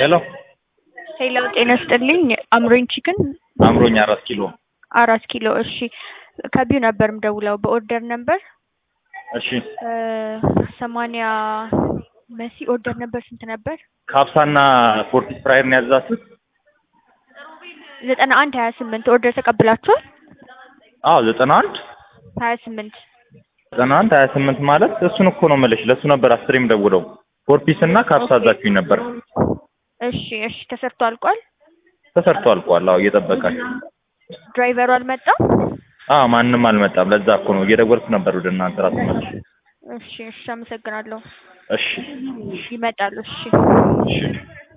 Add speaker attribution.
Speaker 1: ሄሎ
Speaker 2: ሄሎ ጤና ይስጥልኝ። አምሮኝ ቺክን
Speaker 1: አምሮኝ አራት ኪሎ
Speaker 2: አራት ኪሎ። እሺ ከቢዩ ነበር ምደውለው በኦርደር ነበር
Speaker 1: እሺ
Speaker 2: ሰማንያ መሲ ኦርደር ነበር ስንት ነበር?
Speaker 1: ካፕሳና ፎርቲ ፍራይር ነው ያዛችሁት?
Speaker 2: ዘጠና አንድ ሀያ ስምንት ኦርደር ተቀብላችኋል?
Speaker 1: አዎ ዘጠና አንድ
Speaker 2: ሀያ ስምንት
Speaker 1: ዘጠና አንድ ሀያ ስምንት ማለት እሱን እኮ ነው የምልሽ። ለእሱ ነበር አስሬም ደውለው ፎርፒስ እና ካፕሳ አዛችሁኝ ነበር።
Speaker 2: እሺ እሺ ተሰርቶ አልቋል።
Speaker 1: ተሰርቶ አልቋል። አዎ እየጠበቃችሁ
Speaker 2: ድራይቨሩ አልመጣም?
Speaker 1: አዎ ማንም አልመጣም። ለዛ እኮ ነው እየደወልኩ ነበር ወደ እናንተ ራሱ መልሽ።
Speaker 2: እሺ እሺ አመሰግናለሁ።
Speaker 1: እሺ
Speaker 2: ይመጣሉ። እሺ
Speaker 1: እሺ